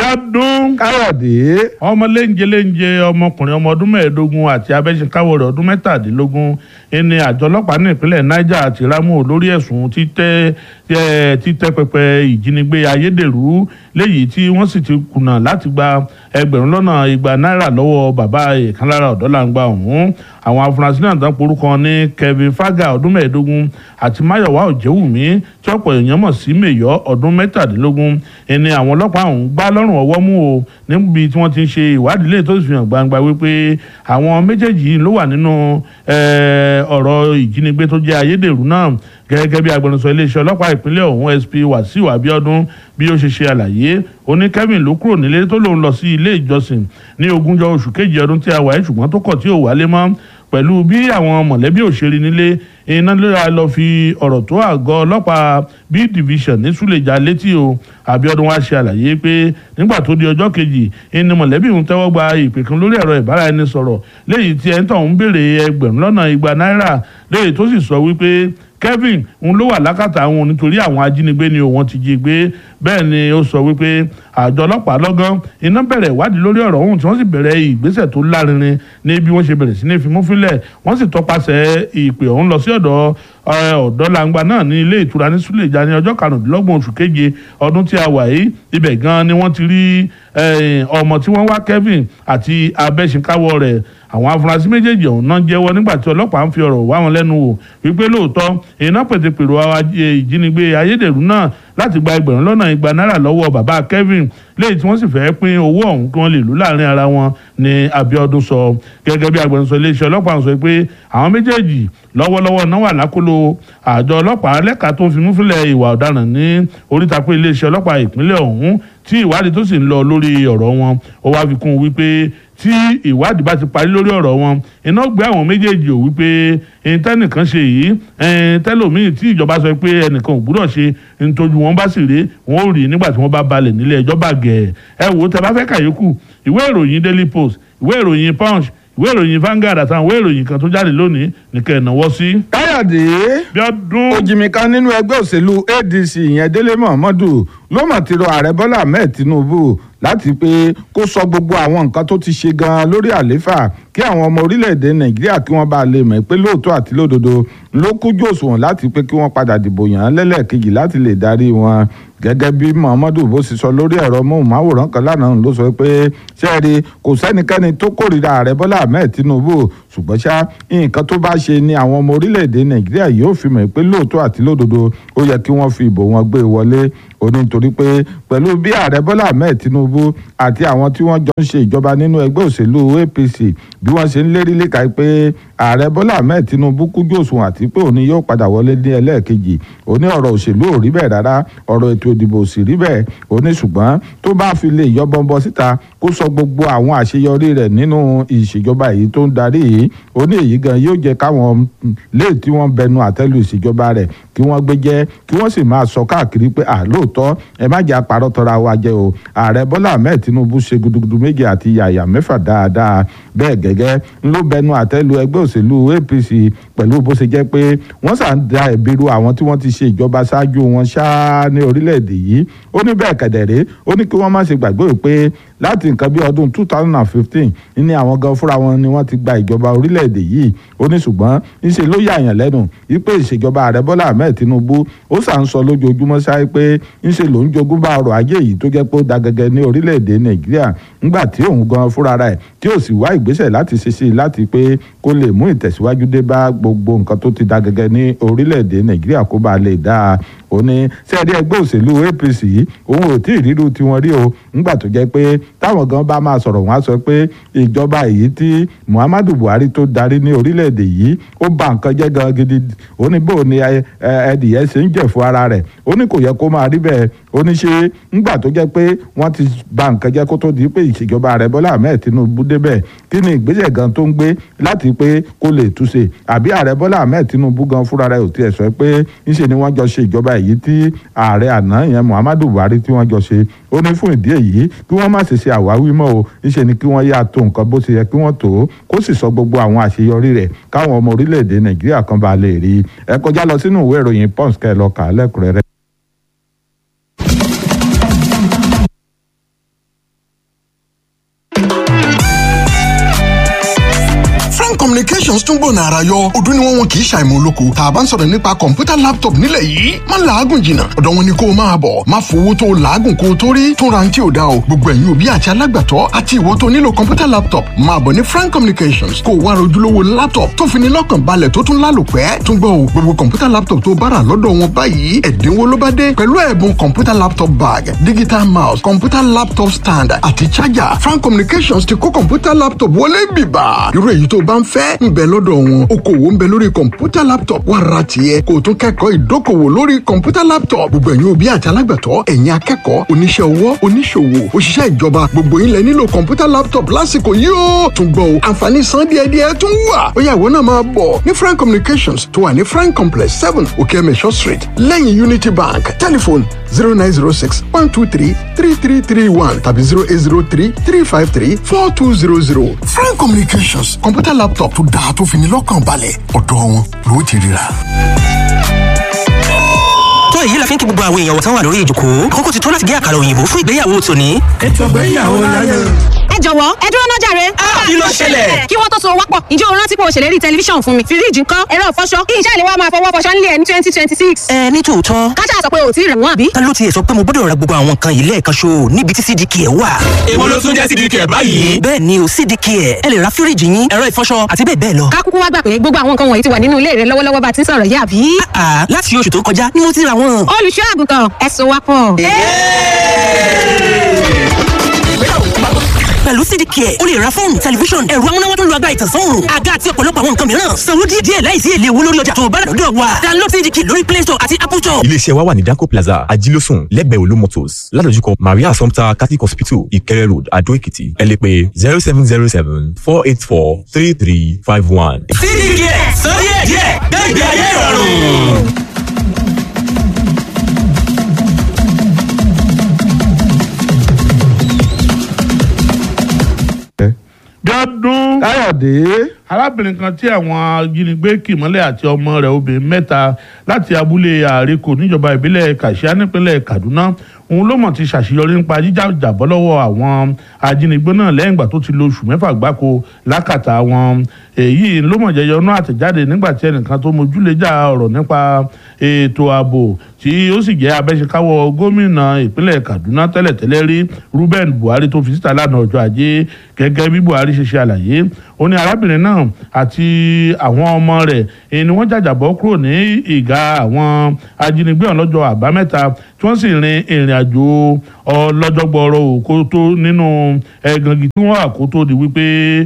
ọdún káyọ̀dé ọmọ léńjẹ léńjẹ ọmọkùnrin ọmọ ọdún mẹ́ẹ̀ẹ́dógún àti abẹ́sẹ̀káwọ̀ rẹ̀ ọdún mẹ́tàdínlógún ẹni àjọ ọlọ́pàá ní ìpínlẹ̀ niger àti ramu lórí ẹ̀sùn títẹ́ ẹ, títẹ́ pẹpẹ ìjínigbé ayédèrú léyìí tí wọ́n sì ti kùnà láti gba ẹgbẹ̀rún lọ́nà igba náírà lọ́wọ́ bàbá ìkan lára ọ̀dọ́làǹgbà ọ̀hún àwọn afurasí náà tán porúkọ ní kevin faga ọdún mẹ́ẹ̀ẹ́dógún àti mayowa òjẹ́wùmí tí ọ̀pọ̀ èèyàn mọ̀ sí mẹ́yọ́ ọdún mẹ́tàdínlógún ẹni àwọn ọlọ́pàá ọ̀hún gbá lọ́rùn ọwọ́ mú o níbi tí wọ́n ti ń ṣe ìwádìí lè tó sì fi hàn gbangba wípé àwọn méjèèjì yìí ló wà nínú eh, ọ̀rọ̀ ìjínigbé tó jẹ́ ayédèrú náà gẹ́gẹ́ bí agbẹnusọ iléeṣẹ́ ọlọ́pàá ìpínlẹ̀ ọ̀hún sp wàsíù abiodun bí ó ṣe ṣe àlàyé ó ní kevin ló kúrò nílé tó lòun lọ sí ilé ìjọsìn ní ogúnjọ́ oṣù kejì ọdún tí a wà yìí ṣùgbọ́n tó kọ̀ tí ò wálé mọ́ pẹ̀lú bí àwọn mọ̀lẹ́bí òṣèré nílé iná lóra lọ fi ọ̀rọ̀ tó àgọ́ ọlọ́pàá b division ní súlẹ̀jà létí o abiodun wá ṣe àlàyé pé nígbà tó di ọjọ́ kejì ẹni mọ̀lẹ́bí ń tẹ́wọ́ gba ìpè kan lórí ẹ̀rọ ìbáraẹnisọ̀rọ̀ léyìí tí ẹ̀ ń tọ̀ ń béèrè ẹgbẹ̀rún lọ́nà igba náírà léyìí tó sì sọ wípé kevin ń ló wà lákàtà àwọn nítorí àwọn ajínigbé ni òun ti jí gbé bẹ́ẹ̀ ni ó sọ wípé àjọ ọlọ́pàá lọ́gán iná bẹ̀rẹ̀ ìwádìí lórí ọ̀rọ̀ ọ̀hún tí wọ́n sì bẹ̀rẹ̀ ìgbésẹ̀ tó lárinrin ní bí wọ́n ṣe bẹ̀rẹ̀ sí ní fimúfilẹ̀ wọ́n sì tọpasẹ̀ ìpè ọ̀hún lọ sí ọ̀dọ̀ ọ̀dọ́ langba náà ní ilé ìtura ní Suleja ní ọjọ́ karùndínlọ́gbọ̀n oṣù keje ọdún tí a wà yìí ibẹ̀ gan ni wọ́n ti rí ọmọ tí wọ́n wá Kevin àti abẹ́sìnkáwọ́ rẹ̀ àwọn afurasí méjèèjì ọ̀hún náà jẹ́wọ́ nígbà tí ọlọ́pàá ń fi ọ̀rọ̀ wá wọn lẹ́nu wò wípé lóòótọ́ iná pètèpèrò ìjínigbé ayédèrú náà láti gba ẹgbẹ̀rún lọ́nà igba náírà lọ́wọ́ bàbá Kevin léyìí tí wọ́n sì fẹ́ pín owó ọ̀hún kí wọ́n lè lò láàrin ara wọn ní Abiodun sọ gẹ́gẹ́ bí agbẹnusọ iléeṣẹ́ ọlọ́pàá sọ pé àwọn méjèèjì lọ́wọ́lọ́wọ́ náà wà lákòlò àjọ ọlọ́pàá lẹ́ka tó ń fi múfilẹ̀ ìwà ọ̀daràn ní oríta pé iléeṣẹ́ ọlọ́pàá ìpínlẹ̀ ọ̀hún tí ìwádìí tó sì ń lọ lórí ọ̀rọ̀ wọn ó wá fi kún un wípé tí ìwádìí bá ti parí lórí ọ̀rọ̀ wọn iná gbé àwọn méjèèjì ò wípé tẹ́nìkan ṣe yìí tẹ́lòmíì tí ìjọba sọ pé ẹnìkan ò gbúdọ̀ ṣe nítorí wọn bá sì rí wọn ò rí nígbà tí wọ́n bá balẹ̀ nílé ẹjọ́ bàgẹ́ ẹ wò ó tẹ bá fẹ́ kàyókù ìwé ìròyìn Daily Post ìwé ìròyìn Punch ìwé ìròyìn Vanguard àtàwọn ìwé ìròyìn kan tó jáde lónìí nìkan ẹ̀ náwó sí. káyọ̀dé bí ọdún òjìmíkan nínú ẹgbẹ́ òṣèlú ADC ìyẹn Délé Momodu ló mọ̀ ti rọ ààrẹ Bọ́lá Ahmed Tinubu láti pé kó sọ gbogbo àwọn nǹkan tó ti ṣe gan-an lórí àlééfà kí àwọn ọmọ orílẹ̀-èdè Nàìjíríà kí wọ́n bá lè mọ̀ pé lóòótọ́ àti lódodo ló kújú òṣùwọ̀n láti pé kí wọ́n padà dìbò yàn án lẹ́lẹ́kejì láti lè darí wọn gẹ́gẹ́ bí Muhammadu bó ṣe sọ lórí ẹ̀rọ móhùnmáwòrán kan lánàá ló sọ pé ṣẹ́ẹ̀rì kò sẹ́nikẹ́ni tó kórìíra ààrẹ Bọ́lá Ahmed Tinubu ṣùgbọ́n ṣá nǹkan tó bá ṣe ni àwọn ọmọ orílẹ̀-èdè Nàìjíríà yóò fi mọ̀ pé lóòótọ́ àti lódodo ó yẹ kí wọ́n fi ìbò wọn gbé wọlé ó ní nítorí pé pẹ̀lú bí ààrẹ Bọ́lá Ahmed Tinubu àti àwọn tí wọ́n jọ ń ṣe ìjọba nínú ẹgbẹ́ òṣèlú APC bí wọ́n ṣe ń lérí léka pé ààrẹ Bọ́lá Ahmed Tinubu kújú òṣùwọ̀n àti pé òní yóò padà wọlé ní ẹlẹ́ẹ̀kejì ó ní ọ̀rọ̀ òṣèlú ò rí bẹ́ẹ̀ rárá ọ̀rọ̀ ètò ìdìbò sì rí bẹ́ẹ̀ ó ní ṣùgbọ́n tó bá fi lè yọ bọ́nbọ́ síta kó sọ gbogbo àwọn àṣeyọrí rẹ̀ nínú ìṣèjọba èyí tó ń darí yìí ó ní èyí gan yóò jẹ́ káwọn lè tí wọ́n bẹnu àtẹ́lu ìṣèjọba rẹ̀ kí wọ́n gbé jẹ́ kí wọ́n sì máa sọ káàkiri pé àlóòótọ́ ẹ má jẹ́ àparọ́ tọ́ra wa jẹ́ o ààrẹ Bọ́lá Ahmed Tinubu ṣe gudugudu méje àti yàyà mẹ́fà dáadáa bẹ́ẹ̀ gẹ́gẹ́ ló bẹnu àtẹ́lu ẹgbẹ́ òṣèlú APC pẹ̀lú bó ṣe jẹ́ pé wọ́n sà ń da ẹ̀bi ru àwọn tí wọ́n ti ṣe ìjọba ṣáájú wọn ṣáá ní orílẹ̀-èdè yìí ó ní bẹ́ẹ̀ kẹ̀dẹ̀rẹ́ ó ní kí wọ́n má ṣe gbàgbé pé láti nǹkan bí ọdún two thousand and fifteen ní àwọn gan fúnra wọn ni wọ́n ti gba ìjọba orílẹ̀-èdè yìí ó ní ṣùgbọ́n ńṣe ló yàyàn lẹ́nu wípé ìṣèjọba ààrẹ Bọ́lá Ahmed Tinubu ó sà ń sọ lójoojúmọ́ ṣáá pé ńṣe ló ń jogún bá ọrọ̀ ajé yìí tó jẹ́ pé ó da gẹ́gẹ́ ní orílẹ̀-èdè Nàìjíríà ńgbà tí òun gan fúnra rẹ̀ tí ò sì wá ìgbésẹ̀ láti ṣe sí i láti pé kó lè mú ìtẹ̀síwájú dé bá gbogbo nǹkan tó ti da gẹ́gẹ́ ní orílẹ̀-èdè Nàìjíríà kó bá lè dáa ó ní sẹ́ẹ̀dí ẹgbẹ́ òṣèlú APC òun ò tí ì ríru tiwọn rí o ńgbà tó jẹ́ pé táwọn gan bá máa sọ̀rọ̀ wọn á sọ pé ìjọba èyí tí Muhammadu Buhari tó darí ní orílẹ̀-èdè yìí ó bà nǹkan jẹ́ gan gidi ó ní bó ni ẹdìyẹ ṣe ń jẹ̀ fún ara rẹ̀ ó ní kò yẹ kó máa rí bẹ́ẹ̀ ó ní ṣe ńgbà tó jẹ́ pé wọ́n ti bà nǹkan jẹ́ kó tó di pé ìṣèjọba ààrẹ Bọ́lá Ahmed Tinubu débẹ̀ kí ni ìgbésẹ̀ gan tó ń gbé láti pé kó lè túnṣe àbí ààrẹ Bọ́lá Ahmed Tinubu gan fúnra rẹ̀ ò tiẹ̀ sọ pé ńṣe ni wọ́n jọ ṣe ìjọba èyí tí ààrẹ àná yẹn Muhammadu Buhari tí wọ́n jọ ṣe ó ní fún ìdí èyí kí wọ́n má ṣe ṣe àwáwí mọ́ o ńṣe ni kí wọ́n yá tó nǹkan bó ṣe yẹ kí wọ́n tó kó sì sọ gbogbo àwọn àṣeyọrí rẹ̀ káwọn ọmọ orílẹ̀-èdè Nàìjíríà kan bá lè rí ẹ kọjá lọ sínú ìwé ìròyìn Punch kẹ́ ẹ lọ kà á lẹ́kùnrẹ́rẹ́. communications tún gbòòna ara yọ ọdún ni wọn wọn kì í ṣàìmọ̀ olóko tá a bá ń sọ̀rọ̀ nípa kọ̀ǹpútà laptop nílẹ̀ yìí má làágùn jìnnà ọ̀dọ̀ wọn ni kó o máa bọ̀ má fowó tó o làágùn kó o tó rí tún ra ti ò dá o gbogbo ẹ̀yin òbí àti alágbàtọ́ àti ìwọ tó nílò kọ̀ǹpútà laptop máa bọ̀ ní frank communications kó o wá rojúlówó laptop tó fi ní lọ́kàn balẹ̀ tó tún lálòpẹ́ tún gbọ́ o gbogbo kọ̀ǹpútà laptop tó bára lọ́dọ̀ wọn báyìí ẹ̀dínwó ló bá dé pẹ̀lú ẹ̀bùn kọ̀ǹpútà laptop bag digital mouse kọ̀ǹpútà laptop stand àti charger frank communications ti kó kọ̀ǹpútà laptop wọlé bìbà irú èyí tó bá ń fẹ́ ń bẹ lọ́dọ̀ wọn okòwò ń bẹ lórí kọ̀ǹpútà laptop wá ra tiẹ̀ kó o tún kẹ́kọ̀ọ́ ìdókòwò lórí kọ̀ǹpútà laptop gbogbo ẹ̀yin òbí àti alágbàtọ́ ẹ̀yin akẹ́kọ̀ọ́ oníṣẹ́ ọwọ́ oníṣòwò òṣìṣẹ́ ìjọba gbogbo yín lẹ nílò kọ̀ǹpútà laptop lásìkò yìí ó tún gbọ́ o àǹfààní san díẹ̀díẹ̀ tún wà ó yá ìwọ náà máa bọ̀ ní frank communications tó wà ní frank complex seven okeemesho street lẹ́yìn unity bank telephone zero nine zero six one two three three three three one tàbí zero eight zero three three five three four two zero zero frank communications kọ̀ǹpútà laptop tó dáa tó fi ní lọ́kàn balẹ̀ ọ̀dọ̀ wọn ló ti ríra tó èyí la fi ń kí gbogbo àwọn èèyàn wọ̀tán wà lórí ìjòkó kókó ti tó láti gé àkàrà òyìnbó fún ìgbéyàwó tòní. ètò ìgbéyàwó láyé. ẹ jọ̀wọ́ ẹ dúró náà jàre. kí ló ṣẹlẹ̀? kí wọ́n tó so wápọ̀ ǹjẹ́ o rántí pé o ṣèlérí tẹlifíṣàn fún mi fíríjì ńkọ́ ẹ̀rọ ìfọṣọ kí iṣẹ́ ìléwọ́ máa fọwọ́ fọṣọ nílé ẹ̀ ní twenty twenty six. ẹ ní tòótọ́ káṣá sọ pé o ò tí ì rẹ̀ wọ́n àbí. ta ló tiẹ̀ sọ pé mo gbọ́dọ̀ ra gbogbo àwọn nǹkan yìí lẹ́ẹ̀kan ṣo níbi tí cdk ẹ̀ wà. èwo ló tún jẹ́ cdk báyìí. bẹ́ẹ̀ ni o cdk ẹ̀ ẹ lè ra fíríjì yín ẹ̀rọ ìfọṣọ àti bẹ́ẹ̀ bẹ́ẹ̀ lọ. ká kúkú wá gbà pé gbogbo àwọn nǹkan wọ̀nyí ti wà nínú ilé rẹ lọ́wọ́lọ́wọ́ bá ti ń sọ̀rọ̀ yìí àbí. àà láti oṣù tó kọjá ni mo ti ra wọn. olùṣọ́ àgùntàn ẹ so wápọ̀. pẹ̀lú cdk ẹ̀ o lè ra fóònù tẹlifíṣọ̀n ẹ̀rọ amúnáwá tó lu agbára ìtànsán òòrùn àga àti ọ̀pọ̀lọpọ̀ àwọn nǹkan mìíràn sanwó díẹ̀ láìsí èlé owó lórí ọjà tó o bá rà lọ́dọ̀ wa download cdk lórí play store àti apple store. iléeṣẹ́ wa wà ní danco plaza ajílósùn lẹ́gbẹ̀ẹ́ olú motors ládojúkọ maria assumpta catholic hospital ìkẹrẹ road adó èkìtì ẹ lè pè zero seven zero seven four eight four three three five one. cdk sọ díẹ̀ díẹ̀ gbẹ̀gbẹ̀ ayé ìrọ̀rùn. bí ọdún káyọ̀dé arábìnrin kan tí àwọn ajínigbé kì mọ́lẹ̀ àti ọmọ rẹ̀ obìnrin mẹ́ta láti abúlé àríkò níjọba ìbílẹ̀ kàṣíà nípínlẹ̀ kaduna òun ló mọ̀ ti ṣàṣeyọrí nípa jíjàjàbọ́ lọ́wọ́ àwọn ajínigbé náà lẹ́yìn ìgbà tó ti lo oṣù mẹ́fà gbáko lákàtà wọn èyí ló mọ̀ jẹyọ náà àtẹ̀jáde nígbà tí ẹnìkan tó mójúlẹ́jà ọ̀rọ̀ nípa ètò ààbò tí ó sì jẹ́ abẹ́ṣekáwọ́ gómìnà ìpínlẹ̀ kaduna tẹ́lẹ̀tẹ́lẹ̀ rí ruben buhari tó fi síta lánàá ọjọ́ ajé gẹ́gẹ́ bí buhari ṣe ṣe àlàyé ó ní arábìnrin náà àti àwọn ọmọ rẹ̀ èyí ni wọ́n jàjàbọ́ kúrò ní ìgà àwọn ajínigbé ọ̀hún lọ́jọ́ àbámẹ́ta tí wọ́n sì rin ìrìn àjò ọlọ́jọ́gbọ̀ọ́rọ̀ òkú tó nínú ẹ̀gàngì tí wọ́n àkótó di wípé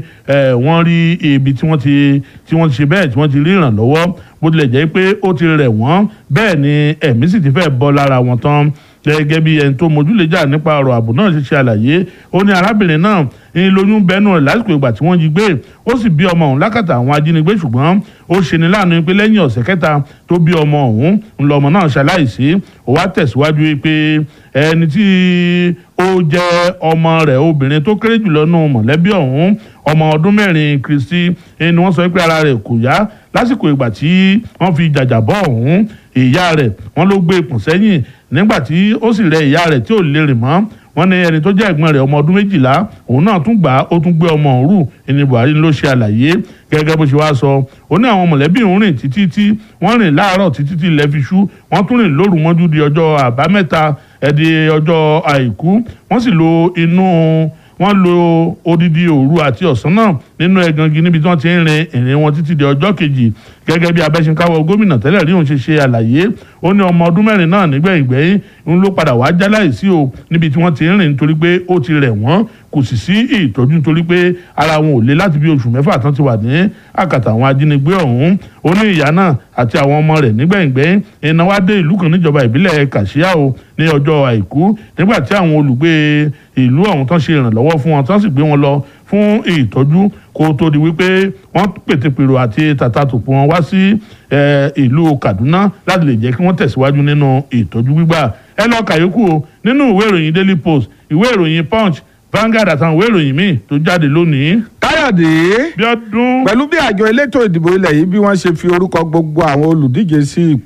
wọ́n rí ibi tí wọ́n ti tí wọ́n ti ṣe bẹ́ẹ̀ tí wọ́n ti rí ìrànlọ́wọ́ bó tilẹ̀ jẹ́ pé ó ti rẹ̀ wọ́n bẹ́ẹ̀ ni ẹ̀mí sì ti fẹ́ bọ́ lára wọn tán gẹ́gẹ́ bí ẹni tó mójúlẹ́jà nípa ọ̀rọ̀ ààbò náà ṣe ṣe àlàyé ó ní arábìnrin náà ń lóyún bẹ́nu rẹ̀ lásìkò ìgbà tí wọ́n jí gbé ó sì bí ọmọ ọ̀hún lákàtà àwọn ajínigbé ṣùgbọ́n ó ṣe ní láàánú pé lẹ́yìn ọ̀sẹ̀ kẹta tó bí ọmọ ọ̀hún ńlọmọ náà ṣaláìsí ó wá tẹ̀síwájú pé ẹni tí ó jẹ́ ọmọ rẹ̀ obìnrin tó kéré jùlọ nù mọ̀lẹ́bí ọ̀hún ọmọ ọdún mẹ́rin kristi ni wọ́n sọ pé ara rẹ̀ kò yá lásìkò ìgbà tí wọ́n fi jàjàbọ́ ọ̀hún ìyá rẹ̀ wọ́n ló gbé ipò sẹ́yìn nígbà tí ó sì rẹ ìyá rẹ̀ tí ò lè rìn mọ́ wọ́n ní ẹni tó jẹ́ ẹ̀gbọ́n rẹ̀ ọmọ ọdún méjìlá òun náà tún gbà ó tún gbé ọmọ òun rù ẹni buhari ló ṣe àlàyé gẹ́gẹ́ bó ṣe wá sọ ó ní àwọn mọ̀lẹ́bí òun rìn títí tí wọ́n rìn láàárọ̀ títí tí ilẹ̀ fi ṣú wọ́n tún rìn lóru mọ́jú di ọjọ́ àbámẹ́ta ẹ̀dí ọjọ́ àìkú wọ́n sì lo inú wọ́n lo odidi òru àti ọ̀sán náà nínú ẹ̀gàngi níbi tí wọ́n ti ń rin ìrìn wọn títí di ọjọ́ kejì gẹ́gẹ́ bí abẹ́sìnkáwọ́ gómìnà tẹ́lẹ̀ rí òun ṣe ṣe àlàyé ó ní ọmọ ọdún mẹ́rin náà nígbẹ̀yìngbẹ̀yìn ń ló padà wá jáláìsí o níbi tí wọ́n ti ń rìn nítorí pé ó ti rẹ̀ wọ́n kò sì sí ìtọ́jú nítorí pé ara wọn ò lé láti bí oṣù mẹ́fà tán ti wà ní àkàtà àwọn ajínigbé ọ̀hún ó ní ìyá náà àti àwọn ọmọ rẹ̀ nígbẹ̀yìngbẹ̀yìn iná wá dé ìlú kan níjọba ìbílẹ̀ kàṣíà o ní ọjọ́ àìkú nígbà tí àwọn olùgbé ìlú ọ̀hún tán ṣe ìrànlọ́wọ́ fún wọn tán sì gbé wọn lọ fún ìtọ́jú kó tó di wípé wọ́n pètèpèrò àti tàtàtòpọ̀ wọn wá sí ìlú Kaduna láti lè jẹ́ kí wọ́n tẹ̀síwájú nínú ìtọ́jú gbígbà ẹ lọ kàyókù o nínú ìwé ìròyìn Daily Post ìwé ìròyìn Punch Vanguard àtàwọn ìwé ìròyìn míì tó jáde lónìí. káyọ̀dé bí ọdún. pẹ̀lú bí àjọ elétò ìdìbò ilẹ̀ yìí bí wọ́n ṣe fi orúkọ gbogbo àwọn olùdíje sí ipò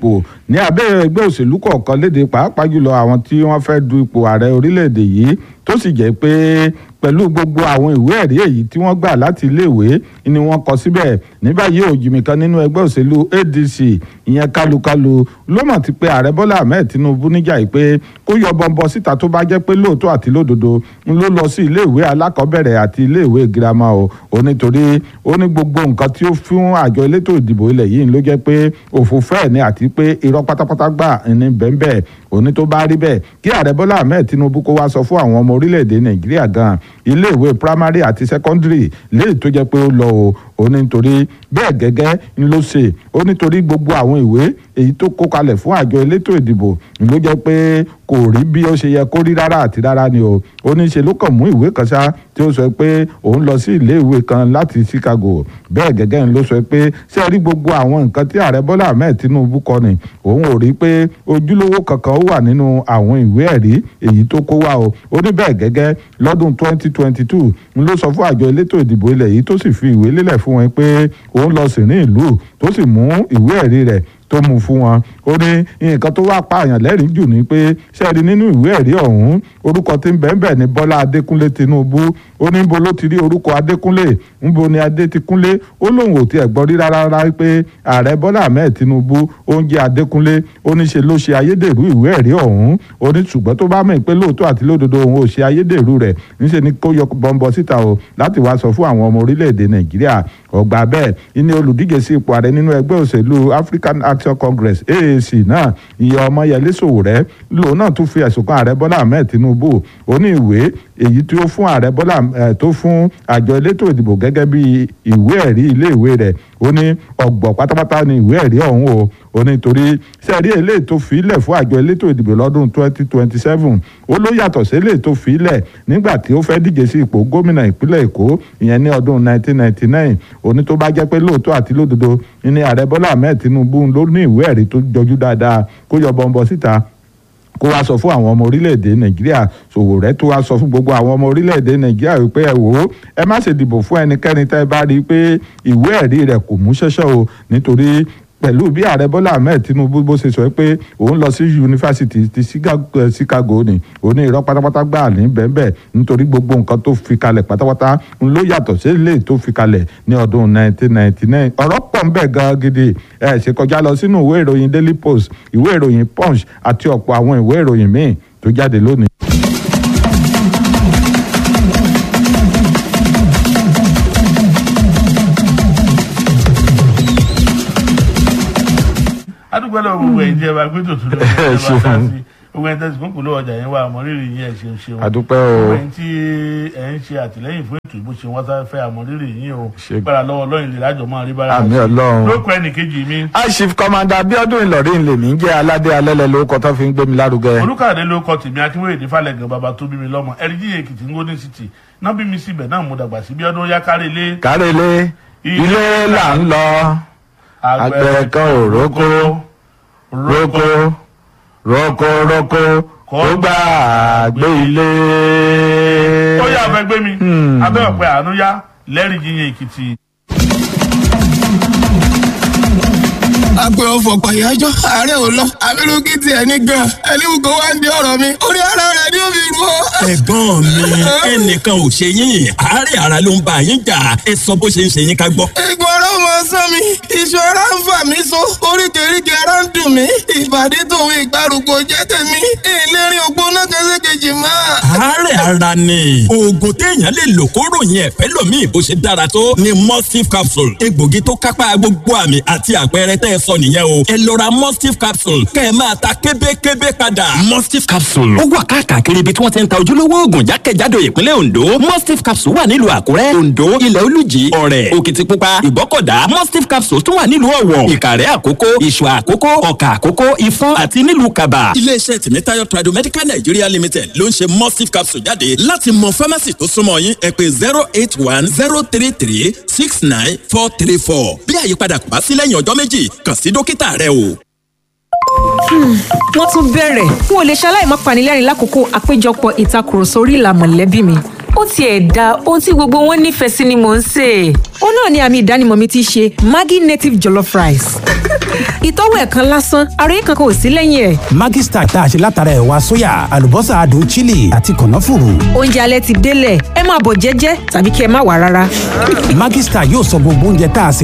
ní abẹ́ ẹgbẹ́ òṣèlú kọ̀ọ̀kan léde pàápàá jùlọ àwọn tí wọ́n fẹ́ du ipò ààrẹ orílẹ̀-èdè yìí tó sì jẹ́ pé pẹ̀lú gbogbo àwọn ìwé ẹ̀rí èyí tí wọ́n gbà láti iléèwé ni wọ́n kọ síbẹ̀ ní báyìí òjìmì kan nínú ẹgbẹ́ òṣèlú adc ìyẹn kálukálu ló mọ̀ ti pé ààrẹ bọ́lá ahmed tinubu níjà yìí pé kó yọ bọ́ńbọ́ síta tó bá jẹ́ pé lóòótọ́ àti lódodo ń ló lọ sí iléèwé alákọ̀ọ́bẹ̀rẹ̀ àti iléèwé girama o ò nítorí ó ní gbogbo nǹkan tí ó fún àjọ elétò ìdìbò ilẹ̀ yìí ló jẹ́ pé òfò fẹ́ẹ̀ ni àti pé irọ́ pátápátá gbà ní bẹ́ẹ̀ òní tó bá rí bẹ́ẹ̀ kí ààrẹ bọ́lá ahmed tinubu kó wá sọ fún àwọn ọmọ orílẹ̀-èdè nàìjíríà gan iléèwé primary àti secondary léyìí tó jẹ́ pé ó lọ o ó ní nítorí bẹ́ẹ̀ gẹ́gẹ́ ń ló ṣe ó nítorí gbogbo àwọn ìwé èyí tó kó kalẹ̀ fún àjọ elétò ìdìbò ló jẹ́ pé kò rí bí ó ṣe yẹ kó rí rárá àti rárá ni o ó ní ṣe ló kàn mú ìwé kan ṣá tí ó sọ pé òun lọ sí iléèwé kan láti Chicago bẹ́ẹ̀ gẹ́gẹ́ ń ló sọ pé ṣé rí gbogbo àwọn nǹkan tí ààrẹ Bọ́lá Ahmed Tinubu kọ ni òun ò rí pé ojúlówó kankan ó wà nínú àwọn ìwé ẹ̀rí èyí tó kó wá o ó ní bẹ́ẹ̀ gẹ́gẹ́ lọ́dún 2022 ń ló sọ fún àjọ elétò ìdìbò ilẹ̀ yìí tó sì fi ìwé lélẹ̀ fún wọn pé òun lọ sí ní ìlú tó sì mú ìwé ẹ̀rí rẹ̀ tó mú fún wọn ó ní nǹkan tó wá pààyàn lẹ́rìí jù ní pé sẹ́ẹ̀rí nínú ìwé ẹ̀rí ọ̀hún orúkọ tí ń bẹ́ẹ̀ ní Bọ́lá Adékúnlé Tinubu ó ní bo ló ti rí orúkọ Adékúnlé ńbo ni Adé ti kúnlé ó lóun ò tiẹ̀ gbọ́ rí rárá rárá pé ààrẹ Bọ́lá Ahmed Tinubu ó ń jẹ́ Adékúnlé ó ní ṣe ló ṣe ayédèrú ìwé ẹ̀rí ọ̀hún ó ní ṣùgbọ́n tó bá mọ̀ pé lóòótọ́ àti lódodo òun ò ṣe ayédèrú rẹ̀ níṣẹ́ ni kó yọ bọ́ńbọ́ síta o láti wá sọ fún àwọn ọmọ orílẹ̀-èdè Nàìjíríà ọgbà bẹ́ẹ̀ ìní olùdíje sí ipò ààrẹ nínú ẹgbẹ́ òṣèlú African Action Congress AAC náà ìyá Ọmọyẹlé Sowore lòun náà tún fi ẹ̀sùn kan ààrẹ Bọ́lá Ahmed Tinubu ó ní ìwé èyí tí ó fún ààrẹ Bọ́lá tó fún àjọ elétò ìdìbò gẹ́gẹ́ bí ìwé ẹ̀rí iléèwé rẹ̀ ó ní ọ̀gbọ̀ pátápátá ni ìwé ẹ̀rí ọ̀hún o ó ní torí sẹ́ẹ̀rí eléyìí tó fi ilẹ̀ fún àjọ elétò ìdìbò lọ́dún 2027 ó ló yàtọ̀ sí eléyìí tó fi ilẹ̀ nígbà tí ó fẹ́ díje sí ipò gómìnà ìpínlẹ̀ Èkó ìyẹn ní ọdún 1999 ó ní tó bá jẹ́ pé lóòótọ́ àti lódodo ní ààrẹ Bọ́lá Ahmed Tinubu ló ní ìwé ẹ̀rí tó jọjú dáadáa kó yọ bọ́ńbọ́ síta kó wá sọ fún àwọn ọmọ orílẹ̀-èdè nàìjíríà Sowore tó wá sọ fún gbogbo àwọn ọmọ orílẹ̀-èdè nàìjíríà wípé ẹ wò ó ẹ má ṣe dìbò fún ẹnikẹ́ni tẹ́ ẹ bá rí i pé ìwé ẹ̀rí rẹ̀ kò mú ṣẹ́ṣẹ́ o nítorí pẹ̀lú bí ààrẹ bọ́lá ahmed tinubu bó ṣe sọ pé òun lọ sí yunifásitì ti chicago ni òun ní irọ́ pátápátá gbà ní bẹ́ẹ̀bẹ́ẹ̀ nítorí gbogbo nǹkan tó fi kalẹ̀ pátápátá ń ló yàtọ̀ sí ilé tó fi kalẹ̀ ní ọdún 1999 ọ̀rọ̀ pọ̀ ń bẹ̀ gan gidi ẹ̀ ṣe kọjá lọ sínú ìwé ìròyìn daily post ìwé ìròyìn punch àti ọ̀pọ̀ àwọn ìwé ìròyìn míì tó jáde lónìí. adúgbò lọ gbogbo ẹ̀yin jẹ́ wa gbé tòtún lọ ẹ̀ bá sá sí gbogbo ẹ̀yin tẹ̀sí kúnkùn ló ọjà yẹn wà àmọ́rírì yín ẹ̀ ṣeun ṣeun àdúpẹ́ o gbogbo ẹ̀yin tí ẹ̀ ń ṣe àtìlẹ́yìn fún ètò ìbò ṣe wọ́n sá fẹ́ àmọ́rírì yín o Ṣe- gbára lọ́wọ́ lọ́yìn lè lájọ máa rí bára àmì sí. ọlọ́run. lóko ẹnì kejì mi aṣif kọmanda abiodun ìlọrin lèmi ń jẹ́ aládé alẹ́lẹ́ lórúkọ tó fi ń gbé mi lárugẹ. olùkàdé ló kọ tèmi akínwéyèdè falẹ̀gàn bàbá tó bí mi lọ́mọ ẹ̀ríjì èkìtì ń gómìnà city náà bí mi síbẹ̀ náà mo dàgbà sí bí ọdún yá kárí ilé kárẹ́lé ilé là ń lọ àgbẹ̀ kan ò rókó rókó rókó rókó kó gbà gbé ilé. ó yà fẹ́ gbé mi abẹ́ ọ̀pẹ àánú yá lẹ́rìí yíyan èkìtì. agbe ọfọ pàyájọ ààrẹ ò lọ abirùkí tiẹ̀ ní gan ẹlẹ́wù kó wá ń di ọ̀rọ̀ mi orí ara rẹ̀ ni ó fi rú ọ. ẹ̀gbọ́n mi ẹnìkan ò ṣe yín àárẹ̀ ara ló ń bá yín jà ẹ sọ bó ṣe ń ṣe yín ká gbọ́. egun ara ọmọ sán mi iṣan ara ń fà mí so oríkèéríkèé ara ń dùn mí ìbàdí tòun ìgbàrúgbó jẹ́ tèmi ìlérí ògbóná kẹsẹkẹjì máa. àárẹ̀ ara ni oògùn téèyàn lè lò kó ròyìn ẹ̀fẹ́ lòmíì bó ṣe dára tó ni mustif capsule egbògi tó kápá gbogbo àmì àti àpẹẹrẹ tẹ́ ẹ sọ nìyẹn o ẹ lọ ra mustif capsule kẹ́ ẹ máa ta kébékébé padà. mustif capsule ó wà káàkiri ibi tí wọ́n ti ń ta ojúlówó oògùn jákèjádò ìpínlẹ̀ ondo mustif capsule wà nílùú àkúrẹ́ ondo ilẹ̀ olùjì ọ̀rẹ́ òkìtìpupa ìbọ́kọ̀dá mustif capsule tún wà nílùú ọ̀wọ̀ ìkàrẹ́ àkókó ìṣù àkókó ọ̀kà àkókó ifọ̀n àti nílùú kaba. iléeṣẹ́ tìmítayọ̀ tradomedical nigeria limited ló ń ṣe mustif capsule jáde láti mọ pharmacy tó súnmọ́ yín ẹ pé zero eight one zero three three six nine four three four bí àyípadà kò bá sí lẹ́yìn ọjọ́ méjì kàn sí dókítà rẹ o. wọ́n tún bẹ̀rẹ̀ n ò lè ṣaláì má panilẹ́rìn lákòókò àpéjọpọ̀ ìtakùrọ̀sọ orí ìlà mọ̀lẹ́bí mi ó tiẹ̀ da ohun tí gbogbo wọn nífẹ̀ẹ́ sí ni mò ń sè é. ó náà ni àmì ìdánimọ̀ mi ti ṣe maggi native jollof rice ìtọ́wò ẹ̀ kan lásán àròyé kankan ò sí lẹ́yìn ẹ̀. Maggi Star tá a ṣe látara ẹ̀wà sóyà àlùbọ́sà adùn chili àti kànáfùrù. oúnjẹ alẹ́ ti délẹ̀ ẹ máa bọ̀ jẹ́jẹ́ tàbí kí ẹ má wà rárá. Maggi Star yóò sọ gbogbo oúnjẹ tá a sè